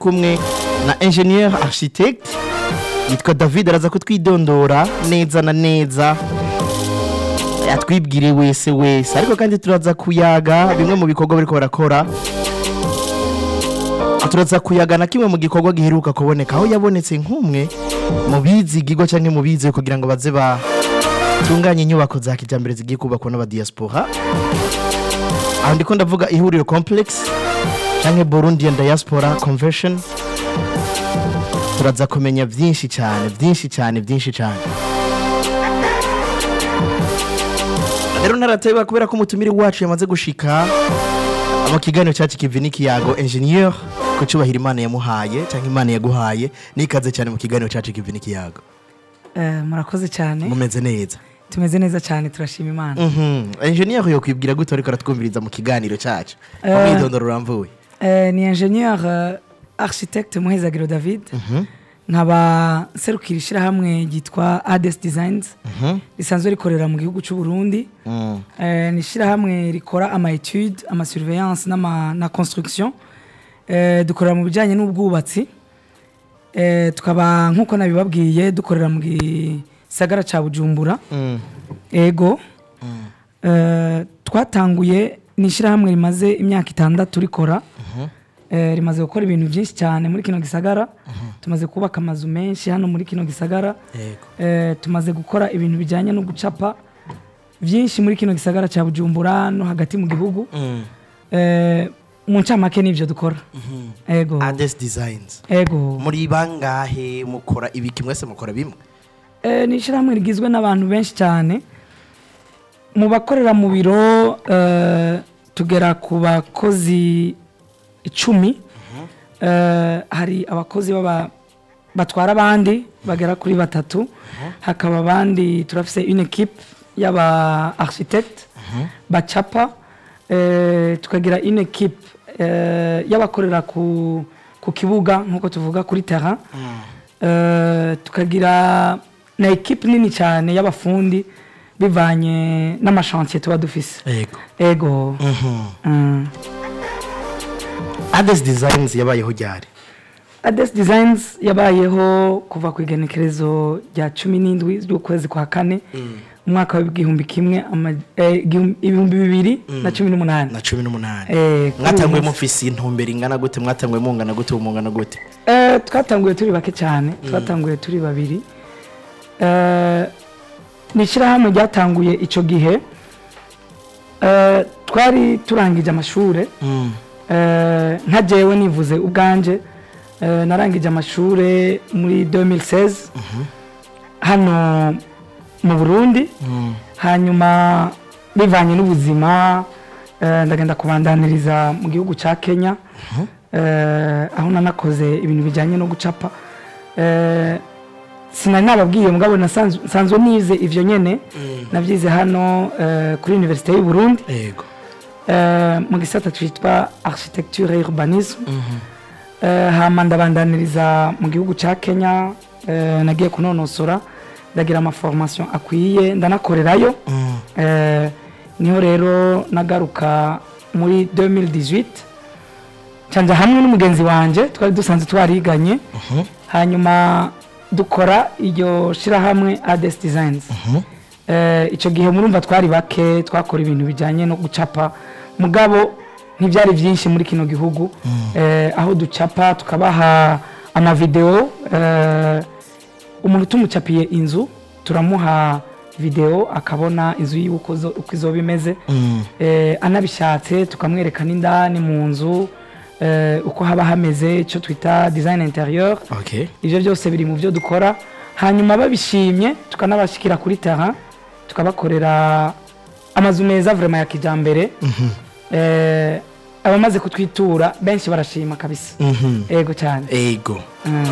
kumwe na ingenieur architect yitwa david araza kutwidondora neza na neza yatwibwire wese wese ariko kandi turaza kuyaga bimwe mu bikorwa bariko barakora turaza kuyaga na kimwe mu gikorwa giheruka kuboneka aho yabonetse nk'umwe mu bizigirwa cyangwa mu bize kugira ngo baze batunganye inyubako za kijyambere zigiye kubakwa n'abadiyasipora aho ndiko ndavuga ihuriro complex cyangwa burundian diaspora convention turaza kumenya byinshi cyane byinshi cyane byinshi cyane rero ntarateba kubera ko umutumire wacu yamaze gushika mu kiganiro cyacu kivi n'ikiyago engineer ku cyubahiro imana yamuhaye cyangwa imana yaguhaye nikaze cyane mu kiganiro cyacu kivi n'ikiyago Eh, murakoze cyane mumeze neza tumeze neza cyane turashima imana Mhm. engineer yo kwibwira gute ariko aratwumviriza mu kiganiro cyacu Eh. umwidondoro uramvuye Eh, ni ingenieur eh, architecte muhezagiro david nkaba nserukira ishyirahamwe ryitwa ades designs risanzwe rikorera mu gihugu cy'u burundi Mm. Eh, ni ishyirahamwe rikora ama etude ama surveillance n'ama- na construction Eh, dukorera mu bijyanye n'ubwubatsi Eh, tukaba nk'uko nabibabwiye dukorera mu gisagara cya bujumbura Mm. ego Eh, twatanguye ni ishyirahamwe rimaze imyaka itandatu rikora Eh, rimaze gukora ibintu byinshi cyane muri kino gisagara tumaze kubaka amazu menshi hano muri kino gisagara Yego. Eh, tumaze gukora ibintu bijyanye no gucapa byinshi muri kino gisagara cya bujumbura no hagati mu gihugu Mm. Eh, mu ncamake nibyo dukora ego Ades Designs ego muri bangahe mukora ibiki mwese mukora bimwe Eh, ni ishyirahamwe rigizwe n'abantu benshi cyane mu bakorera mu biro eh, tugera ku bakozi icumi Eh, hari abakozi baba batwara abandi bagera kuri batatu hakaba abandi turafise une equipe y'aba architecte bacapa Eh, tukagira une equipe eh, y'abakorera ku, ku kibuga nk'uko tuvuga kuri terrain Eh, tukagira na ekipe nini cyane y'abafundi bivanye n'amashantiye tuba dufise yego ego Mm. Ades Designs yabayeho ryari ades designs yabayeho kuva ku igenekerezo rya cumi n'indwi z'ukwezi kwa kane umwaka w'igihumbi kimwe ama- eh, igihumbi- ibihumbi bibiri na cumi n'umunani na cumi n'umunani Eh, kuri mwatanguye uyu munsi. mufise intumbero ingana gute mwatanguye mungana gute ubu mungana gute Eh, twatanguye turi bake cyane twatanguye turi babiri Eh, ni ishyirahamwe ryatanguye icyo gihe Eh, twari turangije amashuri Eh, nka jewe nivuze ubwanje eh, narangije amashuri muri 2016 hano mu burundi hanyuma bivanye n'ubuzima eh, ndagenda kubandaniriza mu gihugu cya kenya eh, aho nanakoze ibintu bijyanye no gucapa Eh, sinari nababwiye mugabo nasanzwe nsanzwe nize ivyo nyene navyize hano eh, kuri universite y'u Burundi yego eh, mu gisata citwa architecture et urbanisme eh, hama ndabandaniriza mu gihugu ca Kenya eh, nagiye kunonosora ndagira amaformation akwiye ndanakorerayo eh, niho rero nagaruka muri 2018 canja hamwe n'umugenzi wanje twari dusanzwe twariganye hanyuma dukora iryo shirahamwe ades designs Eh, icyo gihe murumva twari bake twakora ibintu bijyanye no gucapa mugabo ntibyari byinshi muri kino gihugu Eh, aho ducapa tukabaha amavideo eh, umuntu tumucapiye inzu turamuha video akabona inzu yiwe uko zo- uko izoba imeze Eh, anabishatse tukamwereka n'indani mu nzu eh, uko haba hameze icyo twita design interieur okay ibyo byose biri mu byo dukora hanyuma babishimye tukanabashyikira kuri terrain tukabakorera amazu meza vraiment ya kijyambere Eh, abamaze kutwitura benshi barashima kabisa ego cyane ego Mm.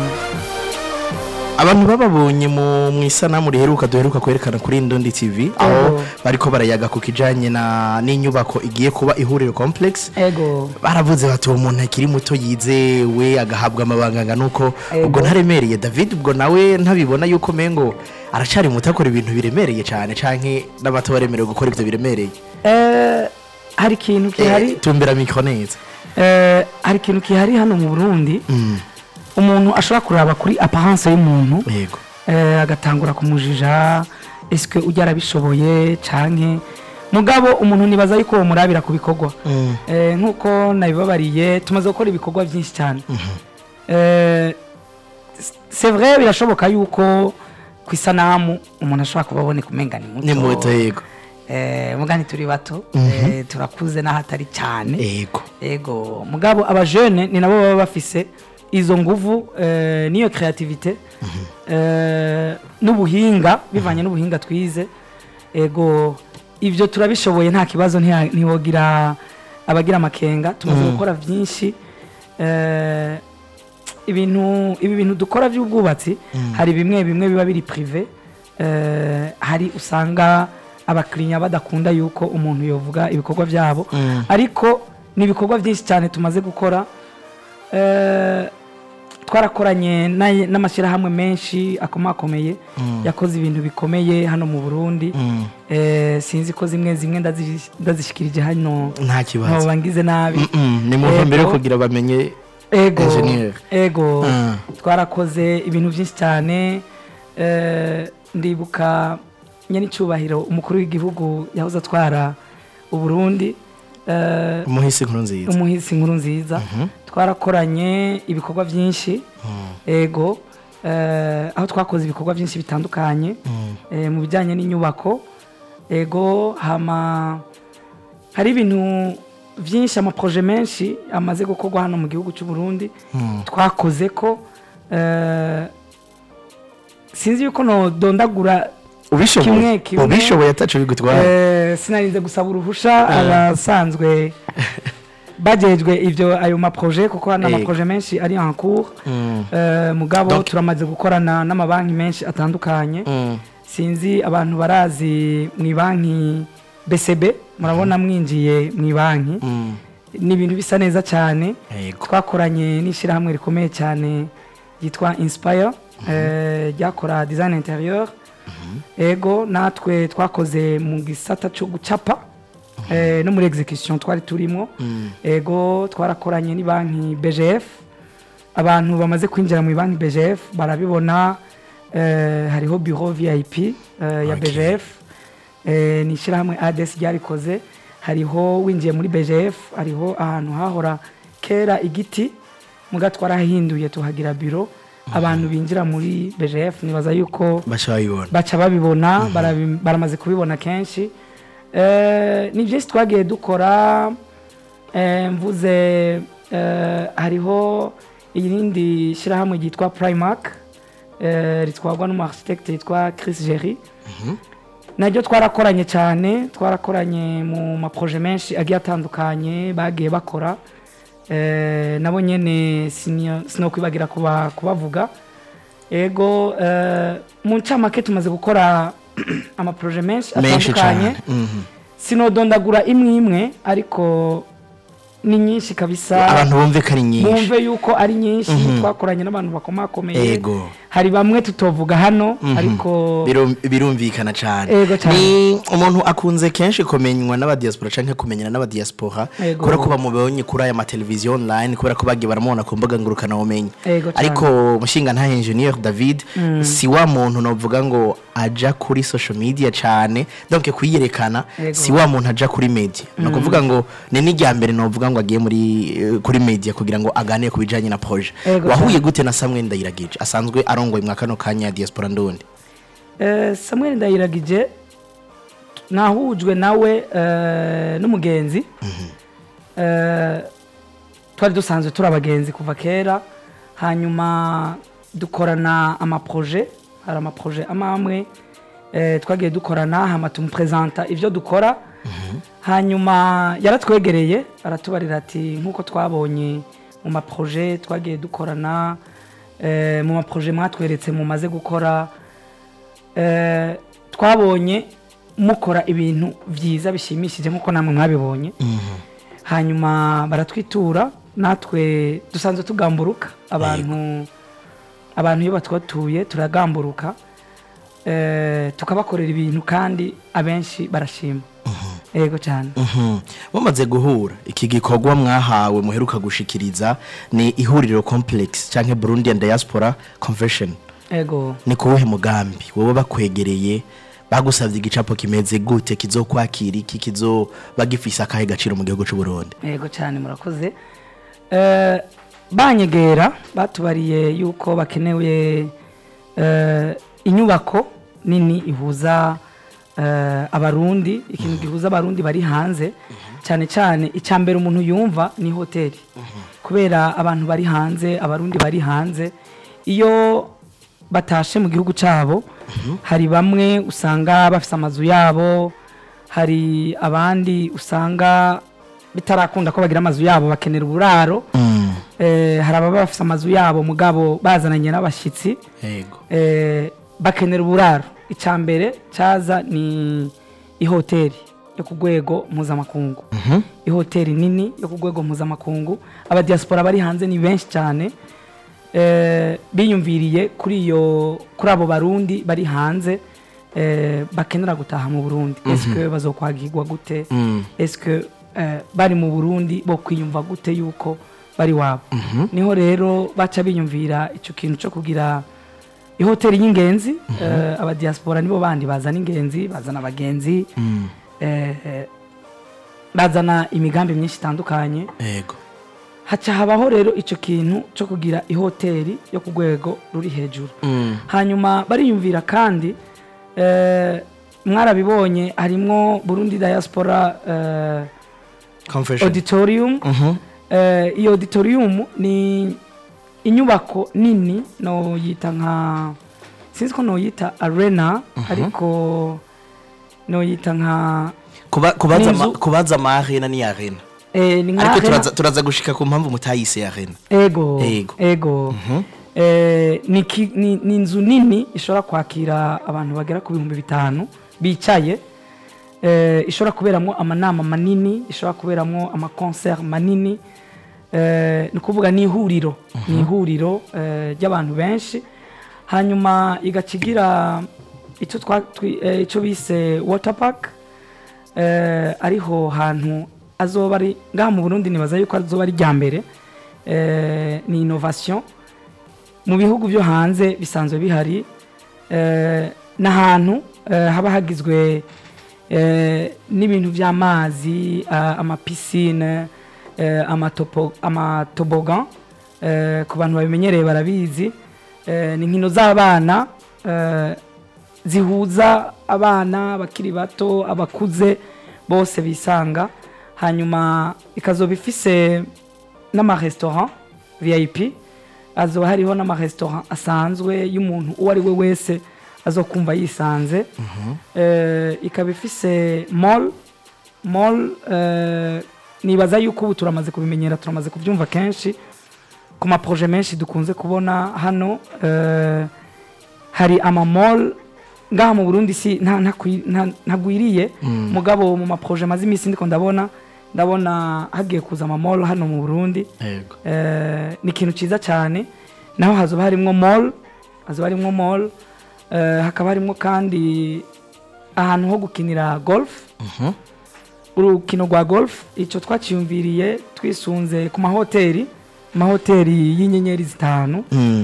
abantu bababonye mu mu isanamu riheruka duheruka kwerekana kuri Ndondi TV aho Ego. bariko barayaga ku kijanye na n'inyubako igiye kuba ihuriro complex ego baravuze bati uwo muntu akiri muto yizewe agahabwa amabanga angana uko Ego. ubwo ntaremereye david ubwo nawe ntabibona yuko mengo aracari muto akora ibintu biremereye cyane canke n'abato baremerewe gukora ibyo biremereye Eh, hari ikintu Eh, gihari tumbera mikro neza Eh, hari ikintu kihari hano mu burundi Mm. umuntu ashobora kuraba kuri apparence y'umuntu yego eh, agatangura kumujija eske ujya arabishoboye canke mugabo umuntu nibaza yuko murabira ku bikorwa Mm. Eh, nk'uko nabibabariye tumaze gukora ibikorwa byinshi cyane Eh, c'est vrai birashoboka yuko ku isanamu umuntu ashobora kuba aboneka umenga ni muto ni muto yego Eh, mugani turi bato eh, turakuze n'ahatari cyane yego ego mugabo abajene ni nabo baba bafise izo nguvu eh, n'iyo creativite eh, n'ubuhinga bivanye n'ubuhinga twize ego ibyo turabishoboye nta kibazo ntiha- ntiwogira abagira amakenga tumaze gukora byinshi eh, ibintu ibi bintu dukora by'ubwubatsi hari bimwe bimwe biba biri prive eh, hari usanga abakiriya badakunda yuko umuntu yovuga ibikorwa byabo Mm. ariko ni ibikorwa byinshi cyane tumaze gukora Eh, twarakoranye n'ay- n'amashyirahamwe menshi akomakomeye yakoze ibintu bikomeye hano mu burundi Mm. Eh, sinzi ko zimwe zimwe ndazi- ndazishikirije hano nta kibazo ntoba ngize nabi Mm-mm, ni mu ntumbero yo Ego. kugira bamenye ego Engineer. ego Ah. twarakoze ibintu byinshi cyane eh, ndibuka nyanicyubahiro umukuru w'igihugu yahoze atwara uburundi eh, umuhisi nkuru nziza umuhisi inkuru nziza twarakoranye ibikorwa byinshi ego eh, aho twakoze ibikorwa byinshi bitandukanye eh, mu bijyanye n'inyubako ego hama hari ibintu byinshi amaproje menshi amaze gukorwa hano mu gihugu cy'u Burundi twakoze ko eh, sinzi yuko nodondagura ubishoboye kimwe kimwe. ubishoboye ataco bigutwara Eh, sinarinze gusaba uruhusha abasanzwe bajejwe ibyo ayo maproje kuko hano Yego. amaproje menshi ari en cours Mm. Eh, mugabo Donc- turamaze gukorana n'amabanki menshi atandukanye Mm. sinzi abantu barazi mu banki BCB murabona mwinjiye mu banki Mm. ni ibintu bisa neza cyane Yego. twakoranye n'ishyirahamwe rikomeye cyane ryitwa inspire eh, ryakora design interieur ego natwe twakoze mu gisata cyo gucapa eh, no muri execution twari turimo ego twarakoranye ni banki BGF abantu bamaze kwinjira mu banki BGF barabibona eh, hariho bureau VIP eh, ya Okay. BGF eh, ni ishyirahamwe ADS ryarikoze hariho winjiye muri BGF hariho ahantu hahora kera igiti muga twarahinduye tuhagira biro abantu binjira muri BGF nibaza yuko baca babibona baca babibona barabi- baramaze kubibona kenshi Eh, ni byinshi twagiye dukora eh, mvuze eh, hariho irindi shyirahamwe ryitwa primark eh, ritwarwa n'umuarchitecte yitwa chris jerry naryo twarakoranye cyane twarakoranye mu maproje menshi agiye atandukanye bagiye bakora Eh, nabo nyene sinio- sinokwibagira kuba- kubavuga ego eh, mu ncamake tumaze gukora amaproje menshi menshi atandukanye cyane Mhm. sinodondagura imwe imwe ariko ni nyinshi kabisa abantu bumve ko ari nyinshi bumve yuko ari nyinshi twakoranye n'abantu bakomakomeye Ego. hari bamwe tutovuga hano ariko Birum- birumvikana cyane Ego cyane. ni umuntu akunze kenshi kumenywa n'abadiaspora canke kumenyana n'abadiaspora Ego. kubera ko bamubonye kuri aya mateleviziyo online kubera ko bagiye baramubona ku mbuga ngurukana bumenyi Ego cyane. ariko mushinga nta engineer David si wa muntu novuga ngo aja kuri social media cyane donc kuyiyerekana Ego. si wa muntu aja kuri media no kuvuga ngo ni n'irya mbere novuga ngo agiye muri eh, kuri media kugira ngo aganire ku bijanye na projet Ego wahuye cyane. gute na Samuel Ndayiragije asanzwe arongoye mwa kano kanya ya diaspora ndundi Eh, samuel ndayiragije nahujwe nawe eh, n'umugenzi Eh, twari dusanzwe turi abagenzi kuva kera hanyuma dukorana amaproje hari amaproje amwe amwe eh, twagiye dukorana hama tumupresenta ibyo dukora hanyuma yaratwegereye aratubarira ati nk'uko twabonye mu maproje twagiye dukorana eh, mu maproje mwatweretse mumaze gukora eh, twabonye mukora ibintu byiza bishimishije nk'uko namwe mwabibonye hanyuma baratwitura natwe dusanzwe tugamburuka abantu abantu iyo batwatuye turagamburuka eh, tukabakorera ibintu kandi abenshi barashima yego cyane Mhm. mumaze guhura iki gikorwa mwahawe muheruka gushikiriza ni ihuriro complex canke Burundian Diaspora Convention yego ni kuwuhe mugambi wowe bakwegereye bagusavye igicapo kimeze gute kizokwakira iki kizoba gifise akahe gaciro mu gihugu c'u Burundi yego cyane murakoze Eh, banyegera batubariye yuko bakenewe eh, inyubako nini ihuza eh, abarundi ikintu gihuza abarundi bari hanze cyane cyane icya mbere umuntu yumva ni hoteli kubera abantu bari hanze abarundi bari hanze iyo batashe mu gihugu cyabo hari bamwe usanga bafite amazu yabo hari abandi usanga bitarakunda ko bagira amazu yabo bakenera uburaro Mm. eh, hari ababa bafite amazu yabo mugabo bazananye n'abashyitsi yego eh, bakenera uburaro icya mbere cyaza ni ihoteli yo ku rwego mpuzamakungu Mhm. ihoteli nini yo ku rwego mpuzamakungu abadiyasipora bari hanze ni benshi cyane eh, biyumviriye kuri iyo kuri abo barundi bari hanze eh, bakenera gutaha mu burundi esike bazokwagirwa gute Mm. esike eh, bari mu burundi bo kwiyumva gute yuko bari wabo niho rero baca biyumvira icyo kintu cyo kugira ihoteli y'ingenzi eh, abadiyasipora nibo bandi bazana ingenzi bazana abagenzi Mm. eh, eh, bazana imigambi myinshi itandukanye yego haca habaho rero icyo kintu cyo kugira ihoteli yo ku rwego ruri hejuru Mm. hanyuma bariyumvira kandi eh, mwarabibonye harimwo burundi diaspora eh, Convention. auditorium Mhm. Eh, iyo auditorium ni inyubako nini noyita nka sinzi ko noyita arena ariko noyita nka Kuba- kubaza ama- N'inzu. kubaza ama arena ni arena eh, ni nka ariko arena turaza, turaza gushika ku mpamvu mutayise arena ego Ego. ego Eh, ni ki- ni ni inzu nini ishobora kwakira abantu bagera ku bihumbi bitanu bicaye Eh, ishobora kuberamo amanama manini ishobora kuberamo amakoncert manini Eh, ni ukuvuga ni ihuriro ni ihuriro eh, ry'abantu benshi hanyuma igaca igira icyo twa- twi- eh, icyo bise water park eh, ariho hantu azoba ari ngaha mu burundi nibaza yuko azoba ari rya mbere eh, ni innovation mu bihugu byo hanze bisanzwe bihari eh, n'ahantu eh, haba hagizwe eh, n'ibintu by'amazi ah, amapisine eh, amatopo- amatobogan eh, ku bantu babimenyereye barabizi eh, ni inkino z'abana eh, zihuza abana abakiri bato abakuze bose bisanga hanyuma ikazoba ifise n'amaresitora vip azoba hariho n'amaresitora asanzwe y'umuntu uwo ari we wese azokumva yisanze Eh, ikaba ifise mall mall eh, nibaza yuko ubu turamaze kubimenyera turamaze kubyumva kenshi ku maproje menshi dukunze kubona hano eh, hari amamall ngaha mu burundi si nta- ntakwi- nta- ntagwiriye mugabo mu maproje maze iminsi ndiko ndabona ndabona hagiye kuza amamall hano mu burundi yego Eh, ni ikintu cyiza cyane naho hazoba harimwo mall hazoba harimwo mall eh, hakaba harimwo kandi ahantu ho gukinira golf Mhm. urukino rwa golf icyo twaciyumviriye twisunze ku mahoteli amahoteli y'inyenyeri zitanu Mm.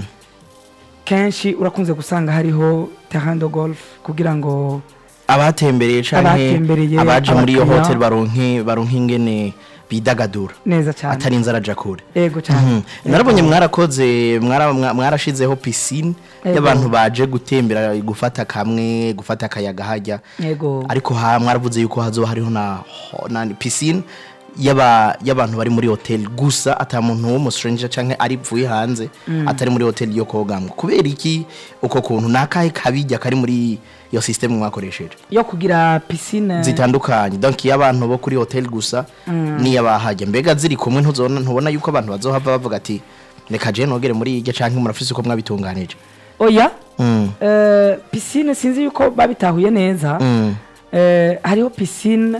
kenshi urakunze gusanga hariho terrain de golf kugira ngo abatembereye canke Abatembereye, abaje muri iyo abakiriya. hotel baronke baronke ingene bidagadura neza cyane atari inzara aja kure ego cyane Mhm. narabonye mwarakoze mwara- mwa- mwarashizeho pisine Ego. y'abantu baje gutembera gufata kamwe gufata akayaga hajya ego ariko ha mwaravuze yuko hazoba hariho na, ho- na pisine y'aba- y'abantu bari muri hotel gusa ata muntu w'umustranger canke ari pfuye hanze atari muri hotel yo kogamwa kubera iki uko kuntu nakahe kabijya kari muri iyo system mwakoresheje yo kugira piscine zitandukanye donc iyo abantu bo kuri hotel gusa n'iy'abahajya mbega ziri kumwe ntuzona ntubona yuko abantu bazohava bavuga ati reka je nogere muri iryo canke murafise uko mwabitunganije oya Mm, eh, piscine sinzi yuko babitahuye neza mm, eh, hariho piscine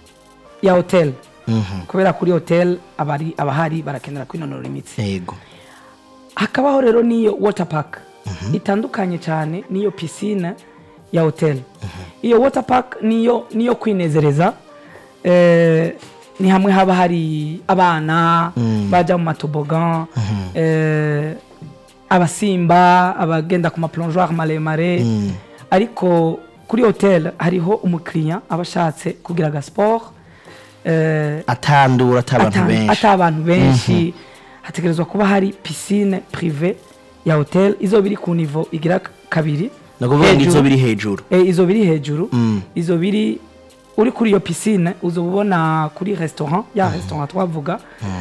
ya hotel mhm. kubera kuri hotel abari abahari barakenera kwinonora imitsi yego hakabaho rero n'iyo water park itandukanye cyane n'iyo piscine ya hotel iyo water park niyo niyo kwinezereza eh, ni hamwe haba hari abana baja mu matobogan eh, abasimba abagenda ku maplongeoir maremare ariko kuri hotel hariho umukiriya aba ashatse kugira agasport eh, atandura ata abantu ata- benshi ata abantu benshi hategerezwa kuba hari piscine prive ya hotel izo biri ku nivo igira k- kabiri ni ukuvuga ngo hejuru. izo biri hejuru Eh, izo biri hejuru Mm. izo biri uri kuri iyo piscine uzoba ubona kuri restaurant ya restaurant twavuga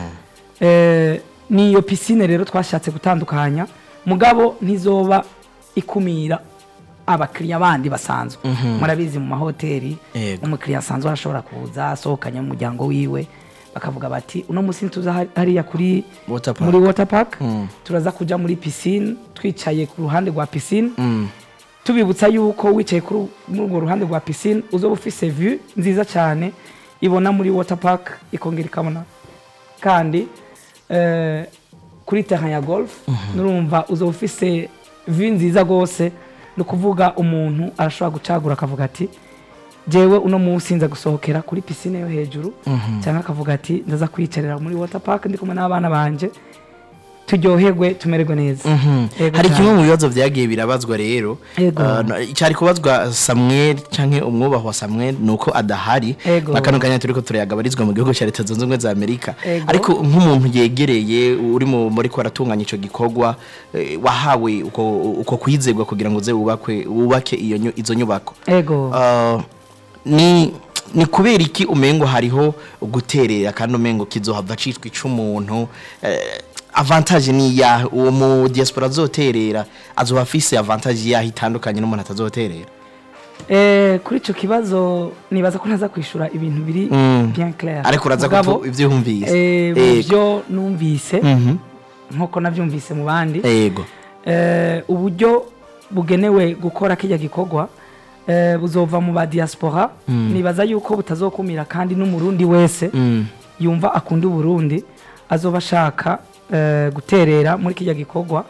Eh, ni iyo piscine rero twashatse gutandukanya mugabo ntizoba ikumira abakiriya bandi basanzwe murabizi mu mahoteli Yego. umukiriya asanzwe arashobora kuza asohokanye n'umuryango wiwe bakavuga bati uno munsi ntituza hari- hariya kuri Water park. muri water park Mm. turaza kuja muri piscine twicaye ku ruhande rwa piscine Mm. tubibutsa yuko wicaye kuri muri urwo ruhande rwa piscine uzoba ufise view nziza cyane ibona muri water park ikongera ikabona kandi eh, kuri terrain ya golf nurumva uzoba ufise view nziza rwose ni ukuvuga umuntu arashobora gucagura akavuga ati jewe uno munsi nza gusohokera kuri piscine yo hejuru cyangwa akavuga ati ndaza kwiyicarira muri water park ndi kumwe n'abana banje turyoherwe tumererwe neza Yego hari cyane. kimwe mu bibazo byagiye birabazwa rero Yego. Uh, no- cyari kubazwa samuel cyangwa umwubahwa samuel ni uko adahari Yego. n'akano kanya turi ko turayagabarizwa mu gihugu cya leta zunze ubumwe za amerika Yego. ariko nk'umuntu yegereye uri mu muri ko aratunganya icyo gikorwa eh, wahawe uko uko kwizerwa kugira ngo uze wubakwe wubake iyo nyu- izo nyubako ego Uh, ni ni kubera iki umengo hariho guterera kandi umengo kizohava citwa icumuntu eh, avantage ni ya uwo mu diaspora azoterera azoba afise avantage yaho itandukanye n'umuntu atazoterera Eh, kuri icyo kibazo nibaza ko ntaza kwishyura ibintu biri Mm. bien clair ariko uraza Mugabo, ko ivyo wumvise eh, mu Yego. byo numvise Mhm. nk'uko nabyumvise mu bandi yego eh, uburyo bugenewe gukora kijya gikorwa eh, buzova mu ba diaspora nibaza yuko butazokumira kandi n'umurundi wese Mm. yumva akunda uburundi azoba ashaka eh, guterera muri kijya gikorwa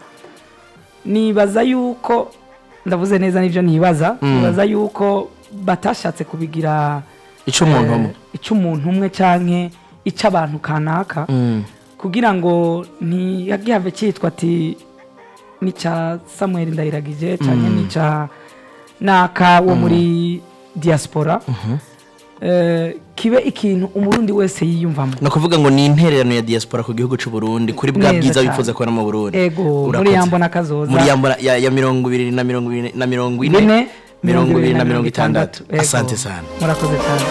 nibaza yuko ndavuze neza n'ibyo nibaza nibaza yuko batashatse kubigira icumuntu eh, umwe icy'umuntu umwe canke icy'abantu kanaka Mm. kugira ngo ntihagihave cyitwa ati n'icya samuel ndayiragije cyane n'icya naka wo muri diaspora Eh, kibe ikintu umurundi wese yiyumvamo ni ukuvuga ngo ni intererano ya diaspora ku gihugu c'u Burundi kuri bwa Neza bwiza cyane. wifuza kubona mu Burundi ego muri Urakoze. yambona kazoza muri yambona ya, ya mirongo ibiri na mirongo ibiri na mirongo ine Bine, mirongo ibiri na mirongo itandatu Ego. asante sana murakoze cyane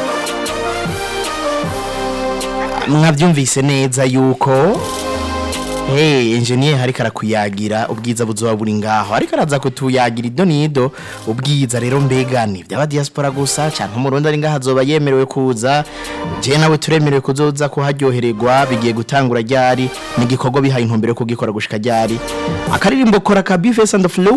mwabyumvise neza yuko hey engineer ariko arakuyagira ubwiza buzoba buri ngaho ariko araza kutuyagira ido nido ubwiza rero mbega ni byaba diaspora gusa cyangwa umurundi ari ngaho azoba yemerewe kuza je nawe turemerewe kuzoza kuharyohererwa bigiye gutangura ryari ni igikorwa bihaye intumbero yo kugikora gushika ryari akaririmbo kora ka bifes and flow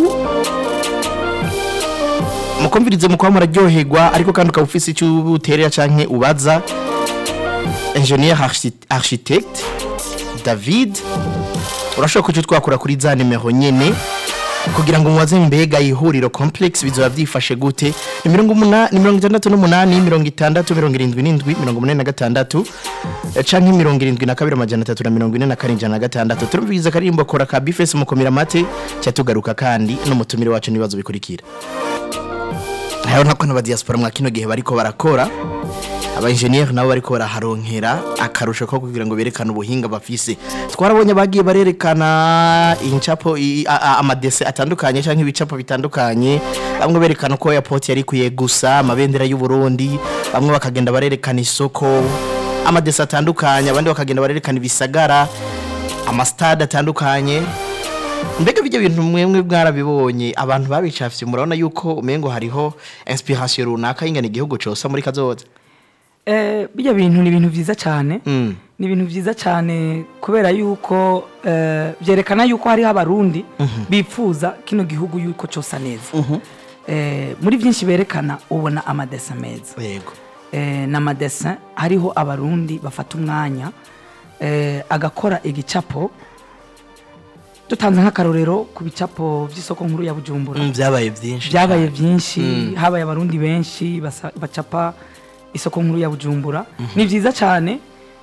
mukumvirize mu kuba muraryoherwa ariko kandi ukaba ufise icyo uterera canke ubaza ingenieur archi- architecte david urashobora kuca twakura kuri za nimero nyene kugira ngo mubaze mbega ihuriro complex bizoba byifashe gute ni mirongo umuna- ni mirongo itandatu n'umunani mirongo itandatu mirongo irindwi n'indwi mirongo umunani na gatandatu eh, canke mirongo irindwi na kabiri amajana atatu na mirongo ine na karindwi ijana na gatandatu turumviriza akaririmbo kora ka bifesi mukomera amate cyatugaruka kandi n'umutumire wacu n'ibibazo bikurikira hariho nako n'abadiaspora mwa kino gihe bariko barakora aba engineer nabo bariko baraharonkera akarusho ko kugira ngo berekane ubuhinga bafise twarabonye bagiye barerekana incapo i- a- a- amadese atandukanye canke ibicapo bitandukanye bamwe berekana uko airport yari kuye gusa amabendera y'u Burundi bamwe bakagenda barerekana isoko amadese atandukanye abandi bakagenda barerekana ibisagara amastade atandukanye mbega bijya bintu mwemwe bwarabibonye abantu babicafye murabona yuko umengo hariho inspiration runaka y'ingana igihugu cosa muri kazoza Eh, bijya bintu ni ibintu byiza cyane Mm. ni ibintu byiza cyane kubera yuko eh, byerekana yuko hariho abarundi bipfuza kino gihugu yuko cyosa neza Eh, muri byinshi berekana ubona amadesa meza yego eh, n'amadesa hariho abarundi bafata umwanya eh, agakora igicapo dutanze nk'akarorero ku bicapo by'isoko nkuru ya bujumbura Mm, byabaye byinshi byabaye cyane. byinshi habaye abarundi benshi basa- bacapa isoko nkuru ya bujumbura ni byiza cyane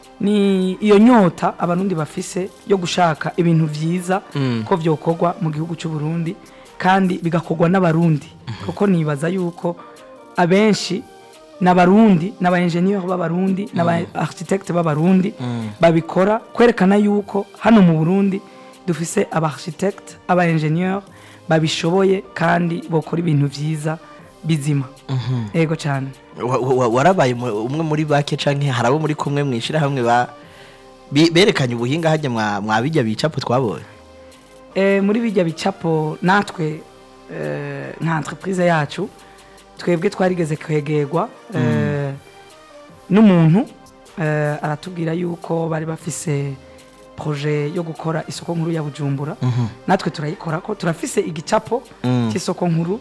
ni iyo nyota abarundi bafise yo gushaka ibintu byiza ko byokorwa mu gihugu cy'u Burundi kandi bigakorwa n'abarundi kuko nibaza yuko abenshi n'abarundi n'aba engineer b'abarundi n'aba architecte b'abarundi babikora kwerekana yuko hano mu Burundi dufise aba architecte aba engineer babishoboye kandi bokora ibintu byiza bizima yego cyane Wa- wa- warabaye mu- umwe muri bake canke hari abo muri kumwe mwishira hamwe ba bi- berekanye ubuhinga hajya mwa mwabijya bicapo twabonye Eh, muri bijya bicapo natwe eh, nka entreprise yacu twebwe twarigeze kwegerwa eh, n'umuntu eh, aratubwira yuko bari bafise projet yo gukora isoko nkuru ya bujumbura natwe turayikora ko turafise igicapo cy'isoko nkuru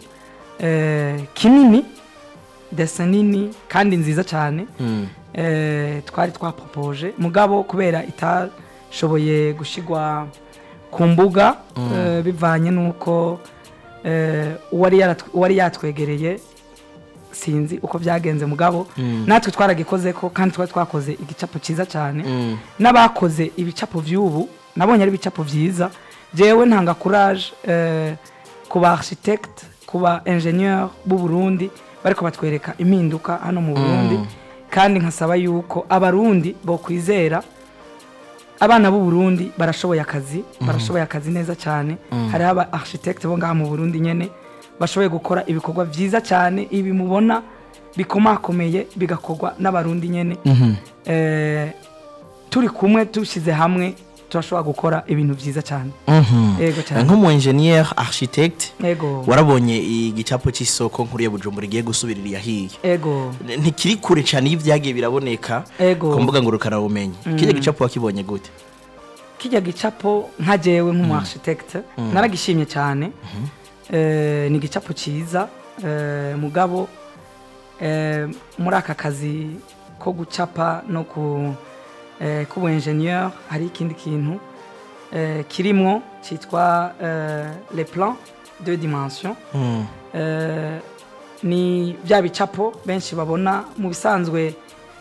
eh, kinini desa nini kandi nziza cyane eh, twari twapropoje mugabo kubera itashoboye gushigwa ku mbuga eh, bivanye n'uko eh, uwari yaratw- uwari yatwegereye sinzi uko byagenze mugabo natwe twaragikoze ko kandi twari twakoze igicapo cyiza cyane n'abakoze ibicapo by'ubu nabonye ari ibicapo byiza jewe ntanga courage eh, ku ba architecte ku ba ingenieur b'u Burundi bariko batwereka impinduka hano mu Burundi kandi nkasaba yuko abarundi bo kwizera abana b'u Burundi barashoboye akazi barashoboye akazi neza cyane hariho aba architecte bo ngaha mu Burundi nyene bashoboye gukora ibikorwa byiza cyane ibi mubona bikomakomeye bigakorwa n'abarundi nyene eh, turi kumwe dushyize hamwe turashobora gukora ibintu byiza cyane yego cyane nk'umu engineer architect yego warabonye igicapo cy'isoko nkuru ya bujumbura igiye gusubirira iyahiye yego ntikiri kure cyane iyo ibyagiye biraboneka Ego. ku mbuga ngurukanabumenyi kijya gicapo wakibonye gute kijya gicapo nka jewe nk'umu architecte naragishimye cyane Eh, ni igicapo cyiza eh, mugabo eh, muri aka kazi ko gucapa no ku eh, kubu engineer hari ikindi kintu eh, kirimwo cyitwa eh, le plan de dimension Eh, ni bya bicapo benshi babona mu bisanzwe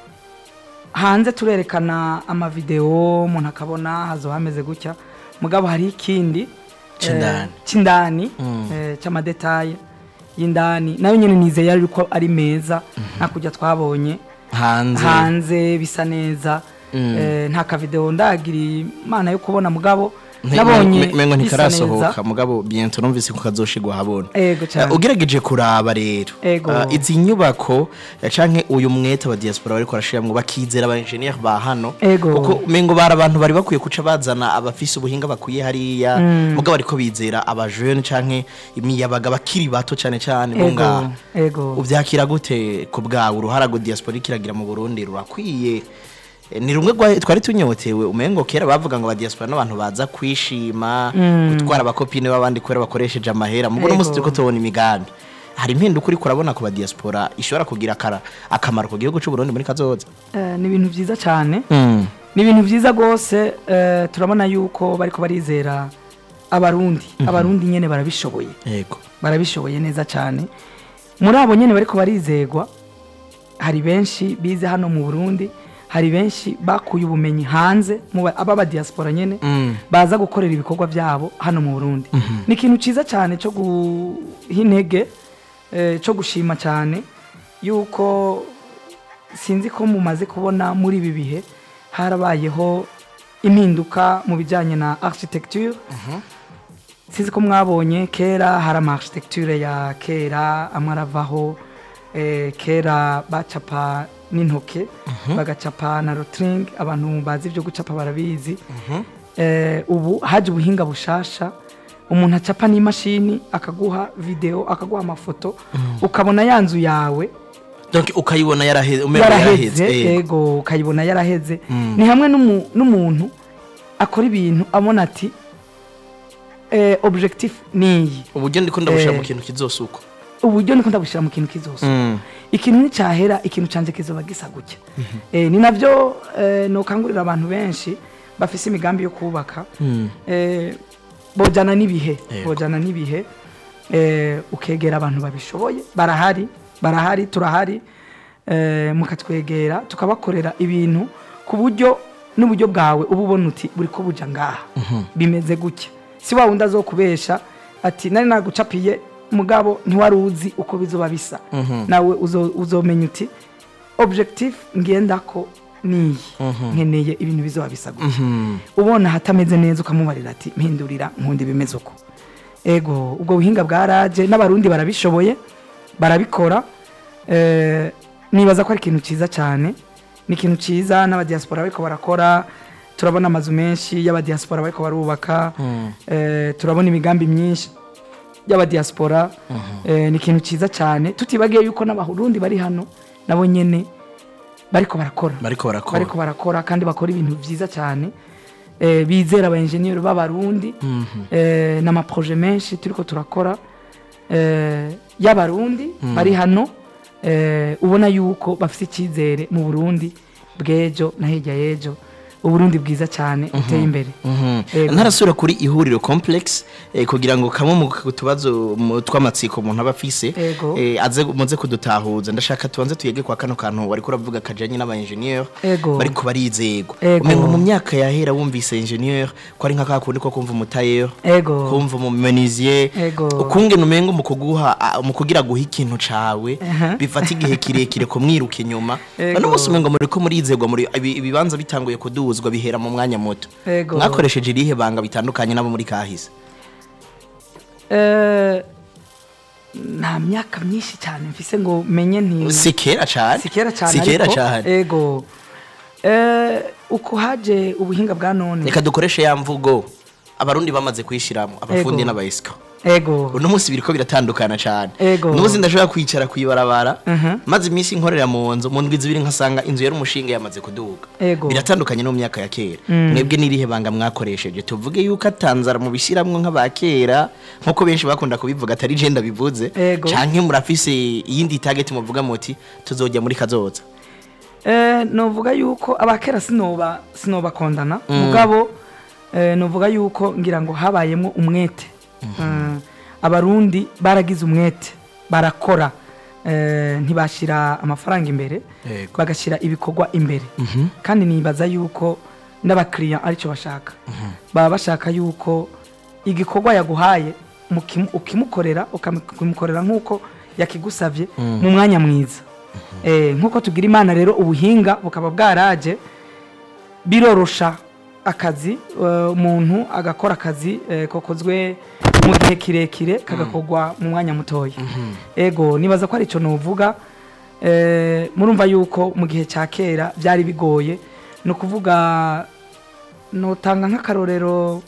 hanze turerekana amavideo umuntu akabona hazo hameze gutya mugabo hari ikindi eh, C'indani. c'indani eh, c'amadetaye y'indani nayo nyene nizeye yuko ari meza nta kujya twabonye hanze hanze bisa neza eh, nta kavideo ndagira imana yo kubona mugabo Nti- nabonye me- mengo bisa ntikarasohoka neza mugabo biento numvise ko kazoshigwa habona ego cyane Uh, ugerageje kuraba rero Ego. uh, izi nyubako uh, canke uyu mwete wa diaspora bariko barashiramwo bakizera aba engineer ba hano Ego. kuko mengo bari abantu bari bakwiye kuca bazana abafise ubuhinga bakwiye hariya mugabo bariko bizera aba jeune canke imiyabaga bakiri bato cane cane bo ego ngaha ego uvyakira gute ku bwawe uruhara ngo diaspora ikiragira mu Burundi rurakwiye Eh, ni rumwe rwa- twari tunyotewe umengo kera bavuga ngo aba diaspora n'abantu baza kwishima gutwara abakopine b'abandi kubera bakoresheje amahera mubona Ego. umunsi turiko tubona imigambi hari impinduka uriko urabona ku ba diaspora ishobora kugira akara- akamaro ku gihugu c'u Burundi muri kazoza Eh, ni ibintu byiza cyane ni ibintu byiza rwose eh, turabona yuko bariko barizera abarundi abarundi nyene barabishoboye yego barabishoboye neza cyane muri abo nyene bariko barizegwa hari benshi bize hano mu burundi hari benshi bakuye ubumenyi hanze mu ba- ababa diaspora nyene baza gukorera ibikorwa byabo hano mu burundi ni ikintu cyiza cyane cyo guha intege eh, cyo gushima cyane yuko sinzi ko mumaze kubona muri ibi bihe harabayeho impinduka mu bijyanye na architecture sinzi ko mwabonye kera hari ama architecture ya kera amwe aravaho eh, kera bacapa n'intoke bagacapa na rotring abantu bazi ibyo gucapa barabizi Eh, ubu haje ubuhinga bushasha umuntu acapa n'imashini akaguha video akaguha amafoto ukabona ya nzu yawe donc ukayibona yaraheze umengo yaraheze yaraheze yego. yego ukayibona yaraheze ni hamwe n'umu- n'umuntu akora ibintu abona ati eh, objectif niyi uburyo ndiko ndabushira Eh. mu kintu kizosuko uburyo niko ndabushyira mu kintu kizose Mm. ikintu nicyahera ikintu canje kizoba gisa gutya Eh, ni nabyo eh, nokangurira abantu benshi bafise imigambi yo kubaka eh, bojana n'ibihe Yego. bojana n'ibihe eh, ukegera abantu babishoboye barahari barahari turahari eh, mukatwegera tukabakorera ibintu ku buryo n'uburyo bwawe uba ubona uti buri ko buja ngaha bimeze gutya si wa wundi azokubesha ati nari nagucapiye mugabo ntiwari uzi uko bizoba bisa nawe uzo- uzomenya uti objectif ngendako niyi nkeneye ibintu bizoba bisa gutya ubona hatameze neza ukamubarira ati mpindurira nkundi bimeze uko ego ubwo buhinga bwaraje n'abarundi barabishoboye barabikora eh, nibaza ko ari ikintu cyiza cyane ni ikintu cyiza n'abadiaspora bariko barakora turabona amazu menshi y'abadiaspora bariko barubaka eh, turabona imigambi myinshi y'abadiaspora eh, ni ikintu cyiza cyane tutibagiye yuko n'abarundi bari hano nabo nyene bariko barakora bariko barakora bariko barakora kandi bakora ibintu byiza cyane eh, bizera aba engineer b'abarundi eh, n'amaproje menshi turiko turakora eh, y'abarundi bari hano eh, ubona yuko bafite icyizere mu burundi bw'ejo na hirya y'ejo uburundi bwiza cyane buteye imbere Ego. ntarasubira kuri ihuriro complex eh, kugira ngo kamwe mu tubazo mu- tw'amatsiko umuntu aba afise Ego. eh, aze muze kudutahuza ndashaka tubanze tuyege kwa kano kantu wariko uravuga kajanye n'aba engineer Ego. bariko barizegwa Ego. umengo mu myaka yahera wumvise engineer ko ari nka kakundi ko kumva umutayer ego kumva umumenisier Ego. ukungene umengo mu kuguha a- mu kugira guha ikintu cawe Aha. bifata igihe kirekire kumwiruka inyuma Ego. none umunsi umengo muriko murizegwa muri ibi- ibibanza bitanguye kuduzwa bihera mu mwanya muto Ego. mwakoresheje irihe banga bitandukanye nabo muri kahise Eh, nta myaka myinshi cyane mfise ngo menye nti si kera cane si kera cyane si kera ariko, cane ego Eh, uko haje ubuhinga bwa none reka dukoreshe ya mvugo abarundi bamaze kwishiramwo abafundi Ego. n'abayisiko ego uno munsi biriko biratandukana cane Ego. uno munsi ndashobora kwicara kwibarabara Mhm. maze iminsi nkorera mu nzu mu ndwi zibiri nkasanga inzu yari umushinga yamaze kuduga Ego. biratandukanye no mu myaka ya kera mwebwe n'irihe banga mwakoresheje tuvuge yuko atanzara mu bishiramwo nk'aba kera nk'uko benshi bakunda kubivuga atari je ndabivuze Ego. canke murafise iyindi target muvuga muti tuzojya muri kazoza Eh, novuga yuko abakera sinoba sinobakondana mugabo eh, novuga yuko ngira ngo habayemo umwete Eh, abarundi baragize umwete barakora eh, ntibashira amafaranga imbere Yego. bagashyira ibikorwa imbere kandi nibaza yuko n'abakiriya aricyo bashaka baba bashaka yuko igikorwa yaguhaye mukimu- ukimukorera ukamukorera nk'uko yakigusabye mu mwanya mwiza Eh, nk'uko tugira imana rero ubuhinga bukaba bwaraje birorosha akazi eh, umuntu agakora akazi eh, kokozwe mu gihe kirekire kagakorwa mu mwanya mutoya ego nibaza ko ari icyo nuvuga eh, murumva yuko mu gihe cya kera byari bigoye ni ukuvuga notanga nk'akarorero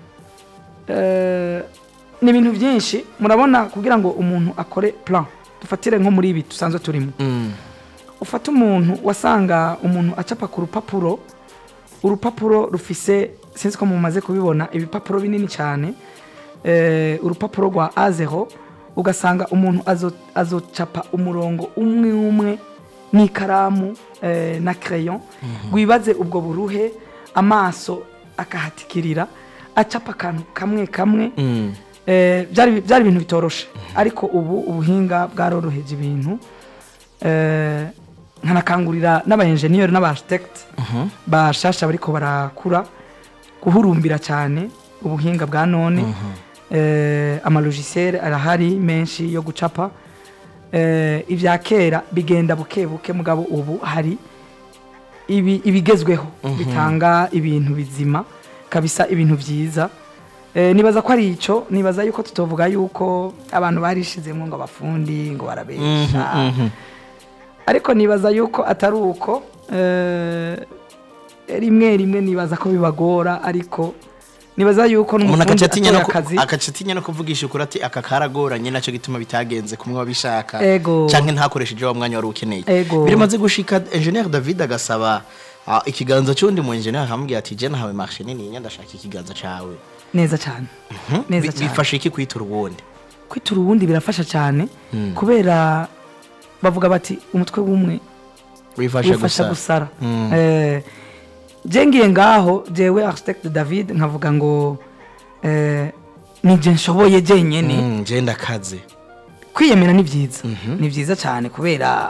eh, ni ibintu byinshi murabona kugira ngo umuntu akore plan dufatire nko muri ibi dusanzwe turimo ufata umuntu wasanga umuntu acapa ku rupapuro urupapuro rufise sinzi ko mumaze kubibona ibipapuro binini cyane eh, urupapuro rwa A0 ugasanga umuntu azo- azocapa umurongo umwe umwe n'ikaramu eh, na crayon wibaze ubwo buruhe amaso akahatikirira acapa akantu kamwe kamwe Eh, byari byari ibintu bitoroshe ariko ubu ubuhinga bwaroroheje ibintu Eh, nkanakangurira n'abayenjeniyeri n'abaarchitect bashasha bariko barakura guhurumbira cyane ubuhinga bwa none Eh, amalogisiere arahari menshi yo gucapa Eh, ibya kera bigenda buke buke mugabo ubu hari ibi ibigezweho bitanga ibintu bizima kabisa ibintu byiza Eh, nibaza ko ari icyo nibaza yuko tutovuga yuko abantu barishizemo ngo abafundi ngo barabesha ariko nibaza yuko atari uko eh, rimwe rimwe nibaza ko bibagora ariko nibaza yuko umuntu n'umufundi agaca atinya no atoye ku- akazi agaca atinya no kuvugisha ukuri ati aka karagoranye nacyo gituma bitagenze kumwe wabishaka Ego. canke ntakoresheje wa mwanya wari ukeneye Ego. biramaze gushika engineer David agasaba ah, ikiganza cy'undi mu engineer akamubwira ati je nahawe marché nini ndashaka ikiganza cawe neza cyane neza Bi- cyane bifasha iki kwitura uwundi kwitura ubundi birafasha cyane kubera bavuga bati umutwe w'umwe wifasha wifasha gusa gusara Eh, je ngiye ngaho jewe architect david nkavuga ngo eh, nije nshoboye jenyene Mm, je ndakaze kwiyemera ni byiza ni byiza cyane kubera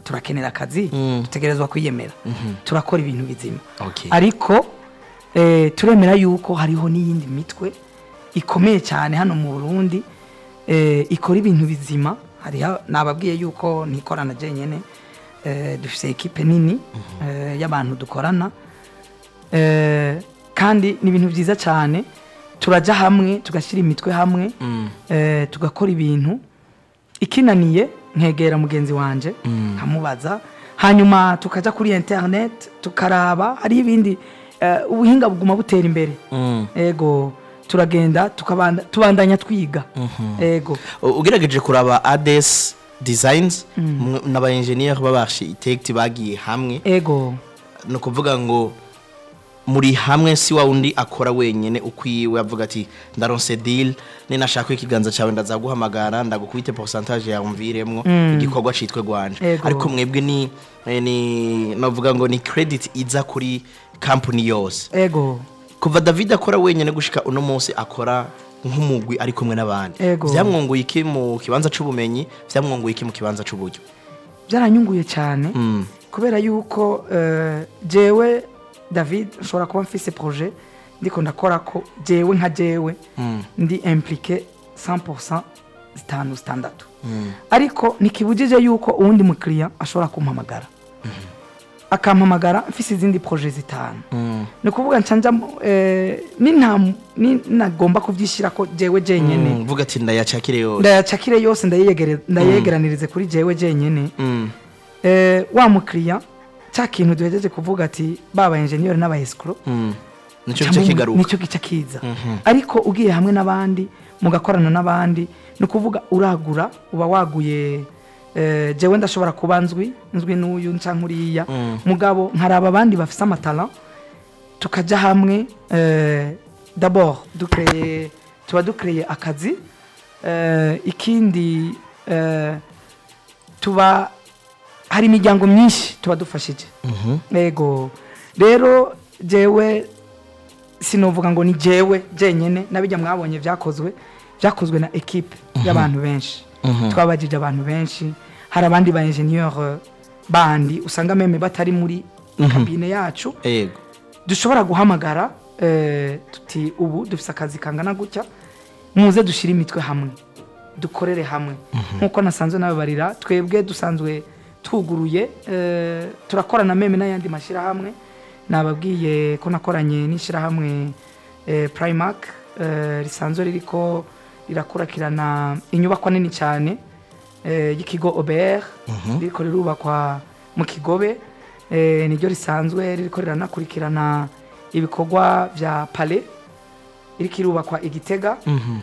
turakenera akazi Mm. dutegerezwa kwiyemera turakora ibintu bizima Okay. ariko eh, turemera yuko hariho n'iyindi mitwe ikomeye cyane hano mu burundi eh, ikora ibintu bizima hariho nababwiye yuko ntikorana jenyine eh, dufite ekipe nini eh, y'abantu dukorana eh, kandi ni ibintu byiza cyane turajya hamwe tugashyira imitwe hamwe Mm. eh, tugakora ibintu ikinaniye nkegera mugenzi wanje nkamubaza hanyuma tukajya kuri internet tukaraba hari ibindi eh, ubuhinga buguma butera imbere Mm. ego turagenda tukabanda tubandanya twiga ego U- ugerageje kuraba ades designs mwe- n'aba engineer b'abarchitect bagiye hamwe ego ni ukuvuga ngo muri hamwe si wa undi akora wenyine ukwiwe avuga ati ndaronse deal ninashaka ikiganza cyawe ndazaguhamagara ndagukubite pourcentage yawe umviremwo igikorwa citwe gwanje Ego. ariko mwebwe ni eh, ni navuga ngo ni credit iza kuri company yose ego kuva david akora wenyine gushika uno munsi akora nk'umugwi ari kumwe n'abandi Ego. vyamwunguye iki mu kibanza c'ubumenyi vyamwunguye iki mu kibanza c'uburyo byaranyunguye cyane Mm. kubera yuko eh, jewe david nshobora kuba mfise projet ndiko ndakora ko jewe nka jewe Mm. ndi impliqué 100% zitanu zitandatu ariko ntikibujije yuko uwundi mukiriya ashobora kumpamagara akampamagara mfise izindi projet zitanu Mm. ni ukuvuga nshanja ninagomba kubyishyira ko jewe jenyene Mm, vuga ati ndayacakire yose ndayacakire yose ndayiyegere- ndayegeranirize kuri jewe jenyene Mm. Eh, wa mukiriya cya kintu duhejeje kuvuga ati baba enjeniyeri n'aba esikoro Mm. nicyo gice kigaruka nicyo gice kiza ariko ugiye hamwe n'abandi mugakorana n'abandi ni ukuvuga uragura uba waguye eh, jewe ndashobora kuba nzwi nzwi n'uyu nca nkuriya Mm. mugabo nkaraba abandi bafise amatara tukajya hamwe eh, d'abord dukreye tuba dukreye akazi eh, ikindi eh, tuba hari imiryango myinshi tuba dufashije yego rero jewe sinovuga ngo ni jewe jenyene nabijya mwabonye byakozwe byakozwe na ekipe y'abantu benshi twabajije abantu benshi hari abandi ba enjeniyeri bandi usanga meme batari muri kabine yacu yego dushobora guhamagara eh, tuti ubu dufite akazi kangana gutya muze dushyire imitwe hamwe dukorere hamwe nk'uko nasanzwe nababarira twebwe dusanzwe tuguruye eh, turakorana meme n'ayandi mashyirahamwe nababwiye ko nakoranye n'ishyirahamwe eh, primark eh, risanzwe ririko rirakurikirana inyubakwa nini cyane eh, y'ikigo obr ririko rirubakwa mu kigobe eh, niryo risanzwe ririko riranakurikirana ibikorwa vya pale iriko irubakwa igitega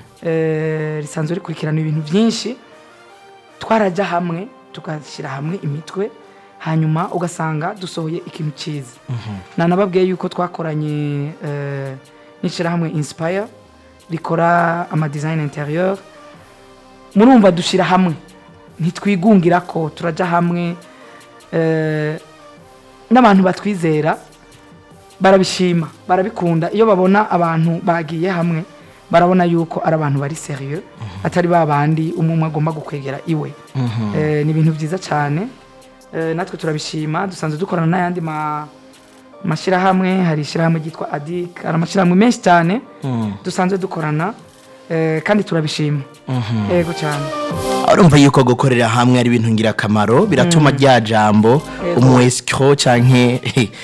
eh, risanzwe rikurikirana ibintu byinshi twarajya hamwe tugashyira hamwe imitwe hanyuma ugasanga dusohoye ikintu cyiza nanababwiye yuko twakoranye eh, n'ishyirahamwe inspire rikora amadesign interieur murumva dushyira hamwe ntitwigungira ko turajya hamwe eh, n'abantu batwizera barabishima barabikunda iyo babona abantu bagiye hamwe barabona yuko ari abantu bari serieux atari ba bandi umwe umwe agomba gukwegera iwe Eh, ni ibintu byiza cyane Eh, natwe turabishima dusanzwe dukorana n'ayandi ma- mashyirahamwe hari ishyirahamwe ryitwa adik hari amashyirahamwe menshi cyane dusanzwe dukorana eh, kandi turabishima yego cyane urumva yuko gukorera hamwe ari ibintu ngirakamaro biratuma rya jambo Yego. umuesiko canke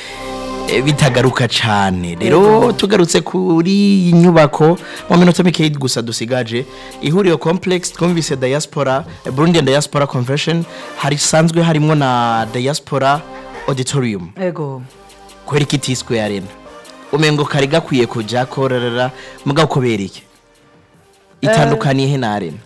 eh, bitagaruka cane rero tugarutse kuri iyi nyubako mu minota mikeyi gusa dusigaje ihuriro complex twumvise diaspora eh, burundian diaspora convention hari sanzwe harimwo na diaspora auditorium yego kubera iki itiswe arena umengo kari gakwiye kuja kororera mugabo kubera iki itandukaniye he na arena